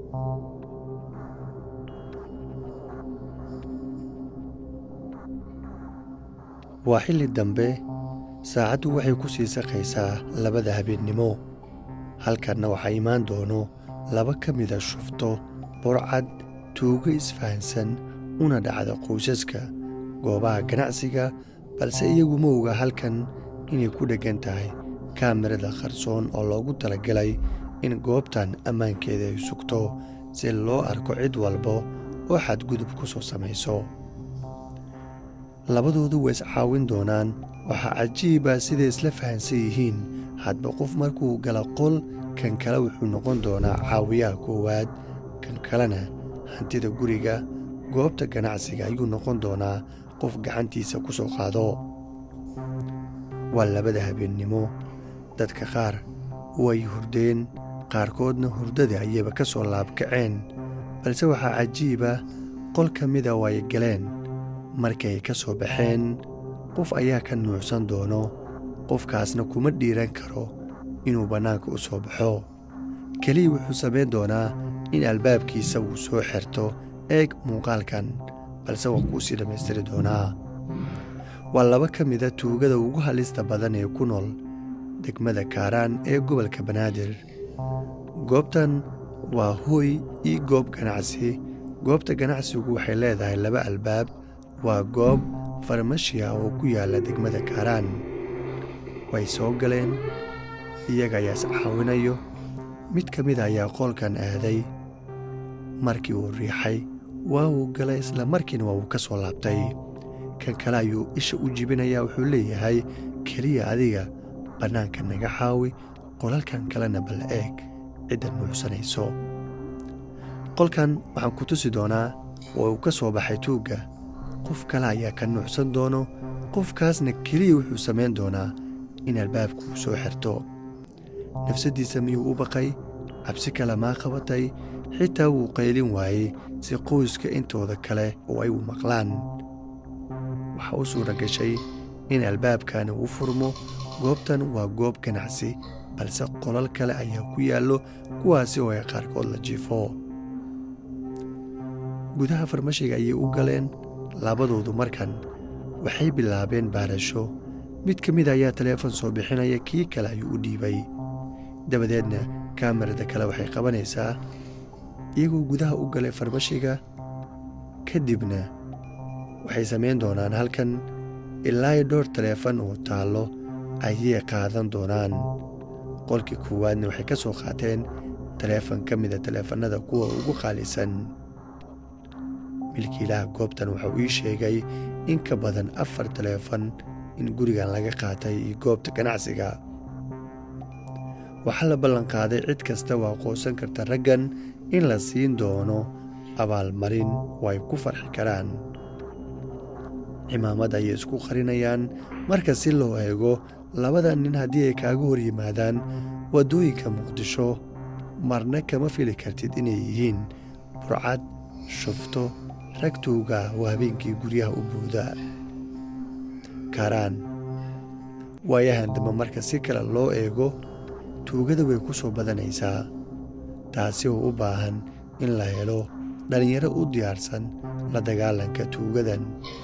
waa xilli dambe saacaddu waxay ku sii saqaysaa labada habeennimo halkanna waxaa imaan doono laba ka mida shufto burcad tuugo isfahansan una dhacda qoysaska goobaha ganacsiga balse iyagu ma oga halkan inay ku dheggan tahay kaamirada qarsoon oo loogu talagalay in goobtan ammaankeeda ay sugto si loo arko cid walba oo xadgudub ku soo samayso labadoodu way iscaawin doonaan waxaa cajiiba siday isla fahansan yihiin hadba qof markuu gala qol kan kale wuxuu noqon doonaa caawiyaha koowaad kan kalena hantida guriga goobta ganacsiga ayuu noqon doonaa qof gacantiisa ku soo qaado waa labada habeennimo dadka qaar way hurdeen qaarkoodna hurdada ayayba ka soo laabkaceen balse waxaa cajiiba qol ka mida oo ay galeen markay ka soo baxeen qof ayaa ka nuucsan doono qofkaasna kuma dhiiran karo inuu bannaanka u soo baxo keliya wuxuu samayn doonaa in albaabkiisa uu soo xirto eeg muuqaalkan balse waa kuu sii dhammaystiri doonaa waa laba ka mida tuugada ugu halista badan ee ku nool degmada kaaraan ee gobolka banaadir goobtan waa hooy io goob ganacsi goobta ganacsigu waxay leedahay laba albaab waa goob farmashiya oo ku yaalla degmada kaaraan way soo galeen iyaga ayaa iscaawinayo mid ka mid ayaa qoolkan aaday markii uu riixay waa uu galay isla markiina waa uu ka soo laabtay kan kale ayuu isha u jibinayaa wuxuu leeyahay keliya adiga bannaanka naga xaawi qolalkan kalena bal eeg cidda nuucsanayso qolkan waxaan ku tusi doonaa oo uu ka soo baxay tuugga qof kale ayaa ka nuucsan doono qofkaasna keliya wuxuu samayn doonaa in albaabku uu soo xirto nafsaddiisa miyuu u baqay cabsi kale maa qabatay xitaa wuu qaylin waayey si qoyska intooda kale oo ay u maqlaan waxaa u suura gashay in albaabkani uu furmo goobtan waa goob ganacsi balse qolal kale ayaa ku yaallo kuwaasi oo ay qaarkood la jiifo gudaha farmashiga ayay u galeen labadoodu markan waxay bilaabeen baarasho mid ka mid ayaa taleefon soo bixinaya kii kale ayuu u dhiibay dabadeedna kaamarada kale waxay qabanaysaa iyagoo gudaha u galay farmashiga kadibna waxay samayn doonaan halkan ilaa dhowr taleefon oo taallo ayay qaadan doonaan qolkii koowaadna waxay ka soo qaateen taleefon ka mida taleefannada kuwa ugu qaalisan milkiilaha goobtan waxau ii sheegay in ka badan afar taleefon in gurigan laga qaatay iyo goobta ganacsiga waxaa la ballanqaaday cid kasta oo aqoonsan karta raggan in la siin doono abaalmarin oo ay ku farxi karaan cimaamad ayay isku qarinayaan marka si loo eego labada nin haddii ay kaaga hor yimaadaan waddooyinka muqdisho marna kama fili kartid inay yihiin burcad shufto rag tuuga oo habeenkii guryaha u buuda kaaraan waayahan dambe marka si kale loo eego tuugada way ku soo badanaysaa taasi oo u baahan in la helo dhallinyaro u diyaarsan la dagaalanka tuugadan